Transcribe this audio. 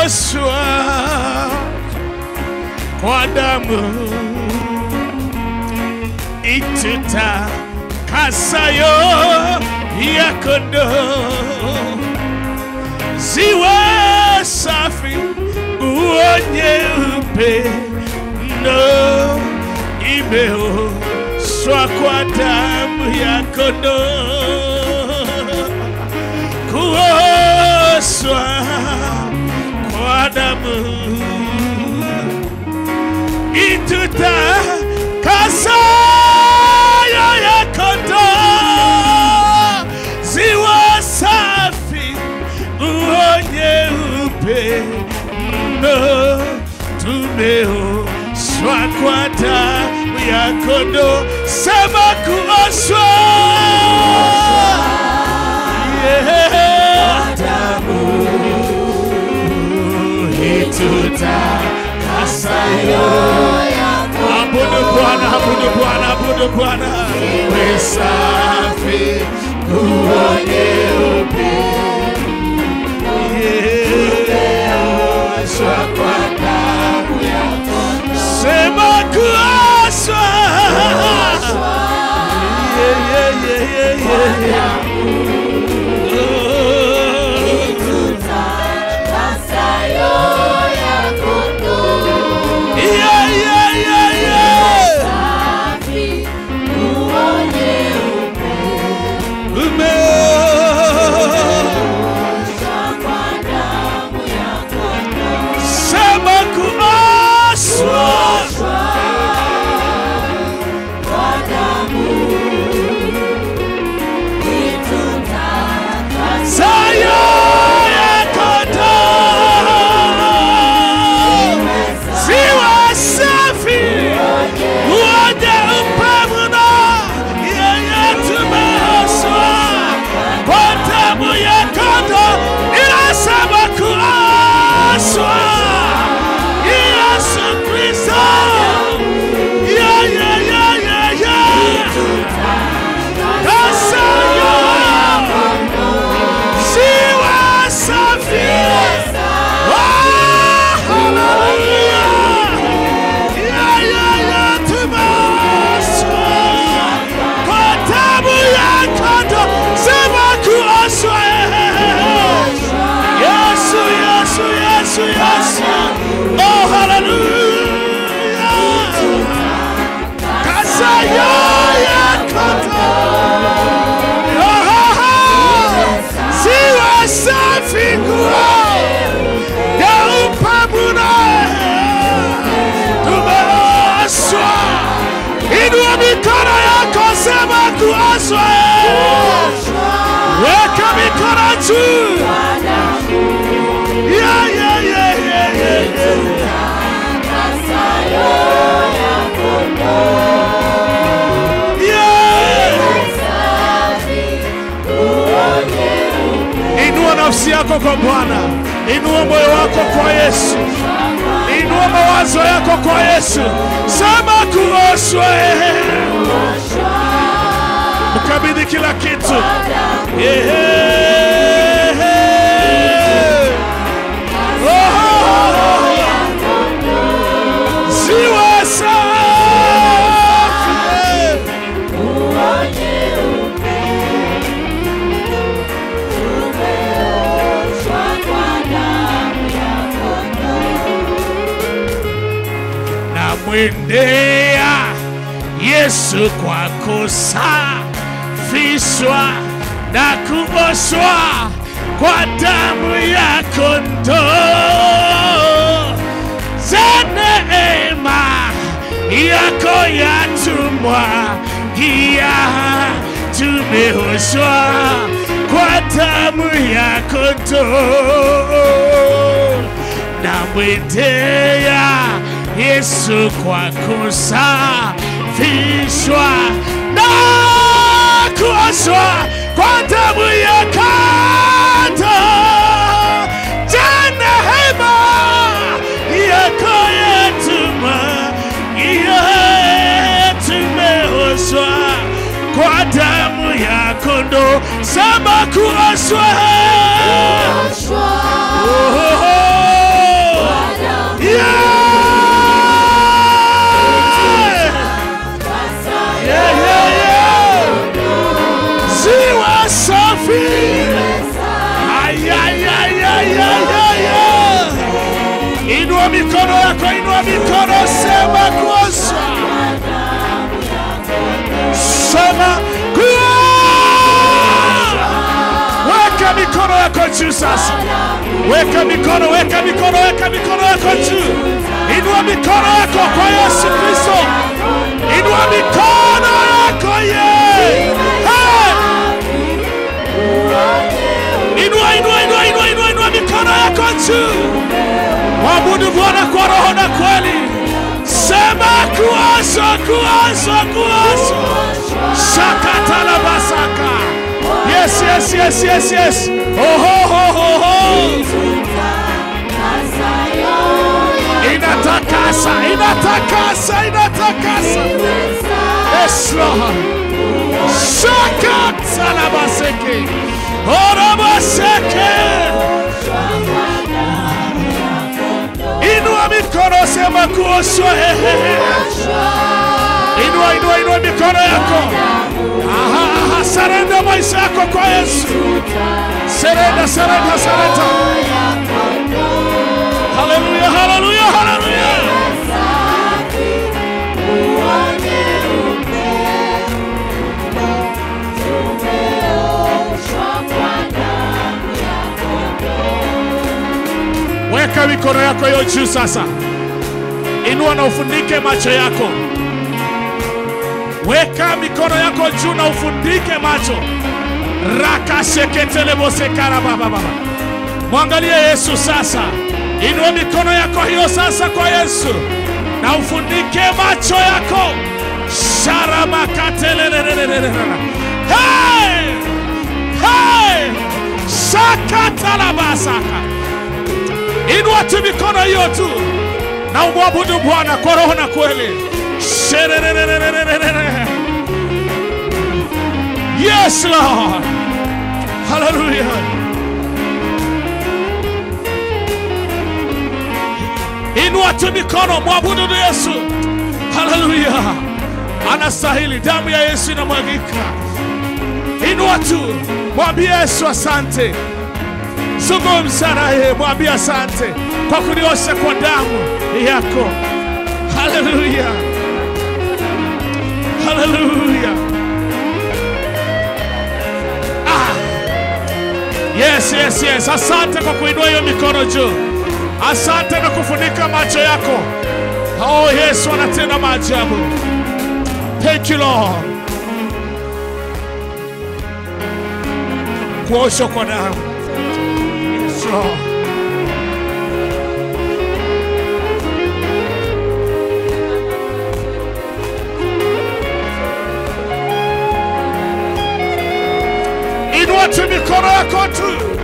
kuoshwa kwa damu itutakasayo ya kondoo ziwe safi nguo nyeupe mno imeoshwa kwa damu ya kondoo kuoshwa kwa damu itutakasayo ya kondoo ziwa safi nguo nyeupe mno tumeoshwa kwa damu ya kondoo sema kuoshwa yeah. itutakasayo abudu Bwana, abudu Bwana, abudu Bwana, we safi nguo nyeupe yeoshwa kwa damu ya sema kuoshwa Yeah, yeah, yeah, yeah, yeah. Oh. Yeah, yeah, yeah, yeah. Ume- Sema kuoshwa sayo ya kondoo ziwa safi wote upamuna yeye tumeoshwa kwa damu ya kondoo inasema kuoshwa Yesu Kristo Yeah, yeah, yeah, yeah, yeah. Kasayo ziwa safi Oh, hallelujah. Yeah, yeah, yeah, tumeoshwa kwa damu ya kondoo. Sema kuoshwa. Yesu, Yesu, Yesu, Yesu. Oh, hallelujah. Kasayo ya kondoo. Oh, oh, oh. Ziwa safi nguo ya upamuna tumeoshwa. Inua mikono yako, sema kuoshwa. Weka mikono juu. Yeah, yeah, yeah, yeah, yeah, yeah. Yeah. Inua nafsi yako kwa Bwana, inua moyo wako kwa Yesu, inua mawazo yako kwa Yesu. Sema kuoshwa, mkabidhi kila kitu. Yeah. Oh. Ziwa safi. namwendea Yesu kwa kusafishwa na kuoshwa kwa damu ya kondoo za neema yako yatumwagia, tumeoshwa kwa damu ya kondoo namwendea Yesu kwa kusafishwa na kuoshwa kwa damu ya kondoo. Jana hema yako yatuma iyo tumeoshwa kwa damu ya kondoo. Sema kuoshwa Oh, mikono yako, inua mikono, sema kuoshwa, sema kuoshwa. Weka mikono yako juu sasa, weka mikono, weka mikono, weka mikono yako juu, inua mikono yako kwa Yesu Kristo, inua mikono yako ye hey! Inua, inua, inua, inua, inua, inua mikono yako juu. Mwabudu Bwana kwa roho na kweli. Sema kuoshwa, kuoshwa, kuoshwa. Shakata la basaka. Yes, yes, yes, yes, yes. Oh, ho, ho, ho, ho. Inatakasa, inatakasa, inatakasa. Yes, Lord. Shakata la baseke. Orabaseke. Inua mikono, sema kuoshwa. he, he, he. Inua, inua, inua mikono yako. Aha, aha, sarenda maisha yako kwa Yesu. Serenda, serenda, serenda. Haleluya, haleluya, haleluya. Weka mikono yako hiyo juu sasa. Inua na ufunike macho yako. Weka mikono yako juu na ufunike macho. Rakasheketelebosekara baba baba. Mwangalie Yesu sasa. Inua mikono yako hiyo sasa kwa Yesu na ufunike macho yako. Sharamakatelelelelelelele. Hey! Hey! Shakatalabasaka. Inua tu mikono hiyo tu na umwabudu Bwana kwa roho na kweli. Shererererererere. Yes, Lord. Hallelujah. Inua tu mikono, mwabudu tu Yesu. Hallelujah. Anastahili, damu ya Yesu inamwagika. Inua tu, mwambie Yesu asante. Zungumza naye, mwambie asante kwa kuniosha kwa damu yako. Haleluya, haleluya. Ah. Yes, yes, yes. Asante kwa kuinua hiyo mikono juu. Asante na kufunika macho yako. Oh, Yesu anatenda maajabu. Thank you Lord. Kuoshwa kwa damu. Yes, Lord. Inua tu mikono yako tu.